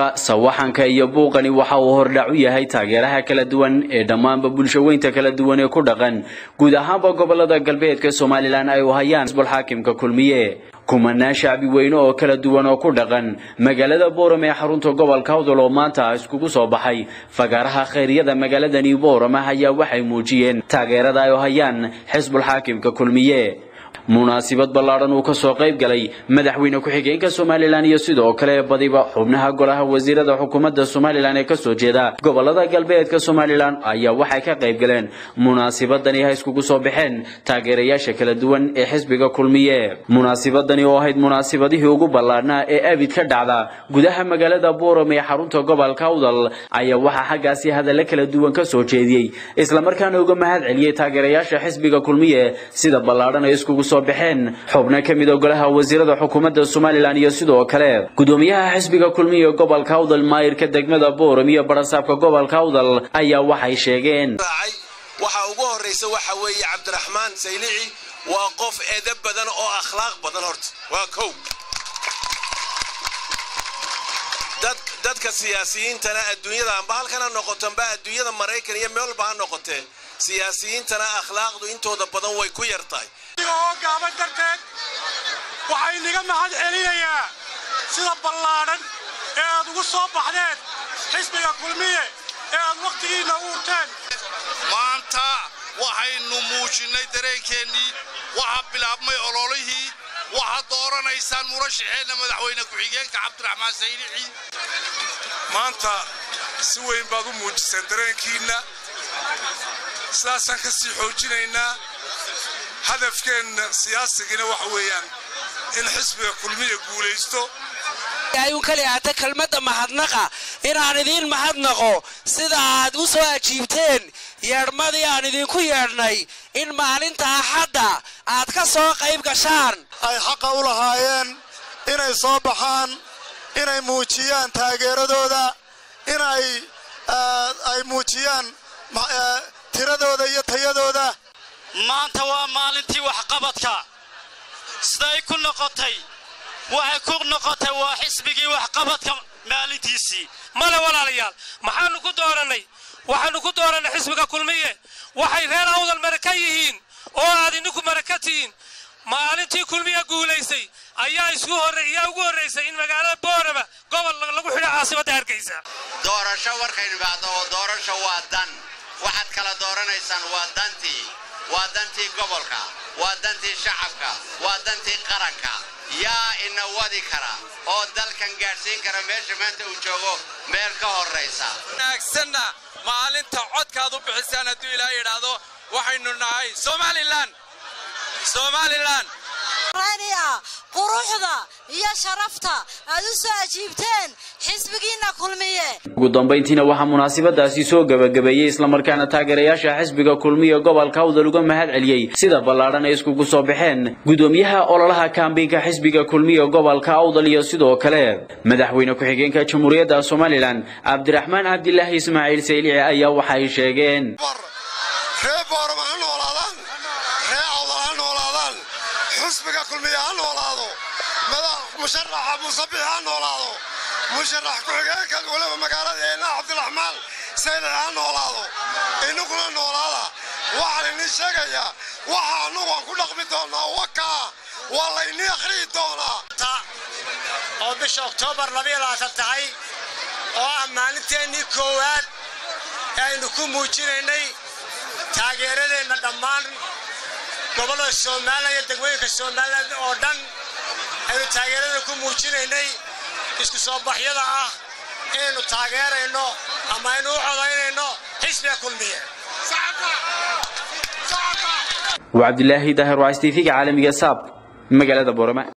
sawaxanka iyo buuqani waxa uu hordhac u yahay taageeraha kala duwan ee dhammaanba bulshaweynta kala duwan ee ku dhaqan guud ahaanba gobolada galbeedka somalilan ay u hayaan xisbulxaakimka kulmiye kumanaan shacbi weyne oo kala duwan oo ku dhaqan magaalada boorame ee xarunta gobolka awdal oo maanta iskugu soo baxay fagaaraha khayryada magaaladani boorame ayaa waxay muujiyeen taageerada ay u hayaan xisbulxaakimka kulmiye munaasibad ballaadhan uu ka soo qayb galay madaxweyne ku-xigeenka somalilan iyo sidoo kale badiba xubnaha golaha wasiirada xukuumadda somalilan ee kasoo jeeda gobolada galbeedka somalilan ayaa waxay ka qayb galeen munaasibadani ha iskugu soo baxeen taageerayaasha kala duwan ee xisbiga kulmiye munaasibadani oo ahayd munaasibadihii ugu ballaadhnaa ee abid ka dhacda gudaha magaalada boorame ee xarunta gobolka awdal ayaa waxaa xaggaasi hadalla kala duwan ka soo jeediyey islamarkaana uga mahad celiyey taageerayaasha xisbiga kulmiye sida ballaadhan ay iskugu soo baxeen xubno ka mid a golaha wasiirada xukuumadda somalilan iyo sidoo kale gudoomiyaha xisbiga kulmiye gobolka awdal maayirka degmada booram iyo barasaabka gobolka awdal ayaa waxay sheegeen waxa ugu horraysa waxa weeye cabdiraxmaan saylici waa qof edab badan oo akhlaaq badan horta waa kow dadka siyaasiyiintana adduunyada amba halkan ha noqoto amba adduunyada maraykan iyo meel walba ha noqotee siyaasiyiintana akhlaaqdu intooda badan way ku yar tahay oo gaaban darteed waxaa inaga mahad celinayaa sida ballaadhan ee aad ugu soo baxdeen xisbiga kulmiye ee aad wakhtigiinna u urteen maanta waxaynu muujinnay dareenkeennii waxaa bilaabmay ololihii waxaad dooranaysaan murashaxeenna madaxweyne ku-xigeenka cabdiraxmaan saylici maanta si weyn baad u muujiseen dareenkiinna sidaasaan ka sii xoojinaynaa hadafkeenna siyaasigina waxa weeyaan in xisbiga kulmiya guulaysto ayuun kali aata kelmadda mahadnaqa inaan idiin mahadnaqo sida aad u soo ajiibteen yeedhmadii aan idinku yeedhnay in maalinta axadda aad ka soo qayb gashaan ay xaqa u lahaayeen inay soo baxaan inay muujiyaan taageeradooda inay ay muujiyaan tiradooda iyo tayadooda maanta waa maalintii waxqabadka siday ku noqotay waxay ku noqotay waa xisbigii waxqabadka maalintiisii male walaalayaal maxaanu ku doorannay waxaannu ku doorannay xisbiga kulmiye waxay reer awdal maraka yihiin oo aad idinku maraka tihiin maalintii kulmiya guulaysay ayaa isku horreeyaa ugu horraysay in magaalada boorama gobol lagu xidho caasimadda hargeysa doorasho warkaynu baahdo oo doorasho waa dan waxaad kala dooranaysaan waa dantii waa dantii gobolka waa dantii shacabka waa dantii qaranka yaa ina wadi kara oo dalkan gaadhsiin kara meesha maanta uu joogo meel ka horraysa wanaagsanna maalinta codkaad u bixisaan hadduu ilaa yidhaahdo waxaynu nahay somalilan somalilan quruxda iyo sharafta aad u soo ajiibteen xisbigiinna kulmiye ugu dambayntiina waxaa munaasibadaasi soo gebagabeeyey islamarkaana taageerayaasha xisbiga kulmiye gobolka awdal uga mahad celiyey sida ballaadhan ay iskugu soo baxeen gudoomiyaha ololaha kaambiinka xisbiga kulmiye gobolka awdal iyo sidoo kale madaxweyne ku-xigeenka jamhuuriyadda somalilan cabdiraxmaan cabdilaahi ismaaciil saylici ayaa waxay sheegeen xisbiga kulmiye ha noolaado musharaxa muusabix ha noolaado musharax ku-xigeenka waliba magaaladeenna cabdiraxmaan saylic ha noolaado inaguna noolaada waxaan idin sheegayaa waxa annagu aan ku dhaqmi doonaa wakaa waa laynii akhriyi doonaa oo bisha oktoobar labayabaatan tahay oo ah maalinteennii koowaad ee aynu ku muujinaynay taageeradeenna dhammaan gobollada somalilan iyo degmooyinka somalilan oo dhan aynu taageerada ku muujinaynay isku soo baxyada ah inaynu taageerayno ama aynu u codaynayno xisbiga kulmiye waa cabdilaahi daahir waa s t v-ga caalamiga saab magaalada boorama